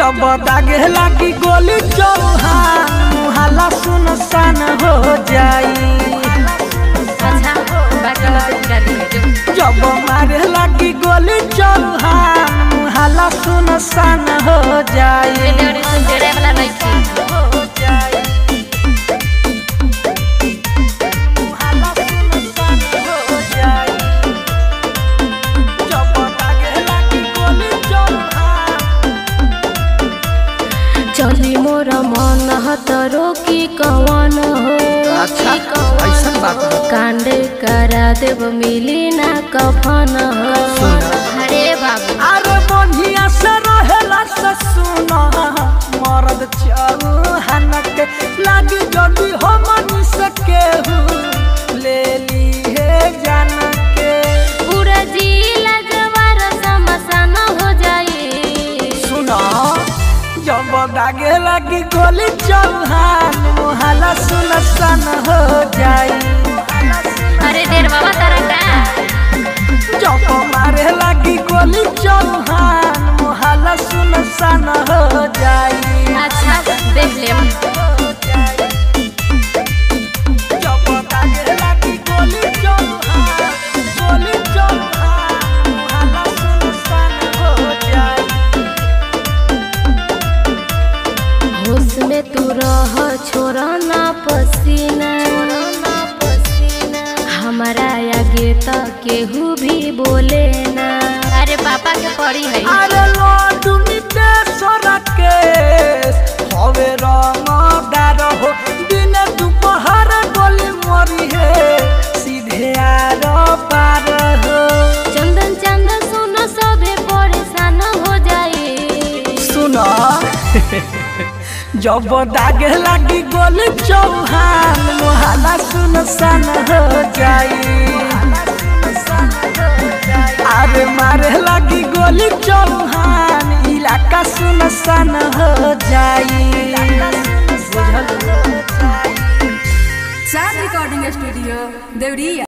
जब दागे लागी गोली चौहान मुहल्ला सुनसान हो जाई अच्छा बाकी मत गिरा दिए जो जब मारे लागी गोली चौहान मुहल्ला सुनसान हो जाई रेडियो रे सुन डेरे वाला नहीं थी हो जाई मुहल्ला सुनसान हो जाई जब दागे लागी गोली चौहान चली मोर मन हतरो की कवन हो अच्छा, की कवन ऐसन बात हो। बा। कांड करा देव मिली ना कफन हो सुन। अरे बाबू अरे बढ़िया से रहेला से सुना मरद चौहान के लागी जल्दी हो मनी सके ले ली है जान के पूरा जिला जवार समसान हो जाए सुना जब दागे लगी गोली चौहान मुहला सुन सन हो जाई अरे देर बाबा तारा का जब मारे लगी गोली चौहान मुहला सुन सन हो जाई अच्छा देख ले हो जाई जब दागे लगी गोली चौहान गोली चौहान मुहला सुन सन हो जाई होश में तू रह छोरा ना पसीना हमारा आगे तो केहू भी बोले ना अरे पापा के पड़ी है अरे लड्डू नितेश्वर केस हवे रंगदार हो दिन दोपहर गोली मरी है सीधे आर पार हो चंदन चंद सुनो सभे परेशान हो जाए सुना जब दागे लगी गोली चौहान मोहला सुन सन हो जाई अरे मारे लगी गोली चौहान इलाका सुन सन हो जाई बुझल चार रिकॉर्डिंग स्टूडियो देवरिया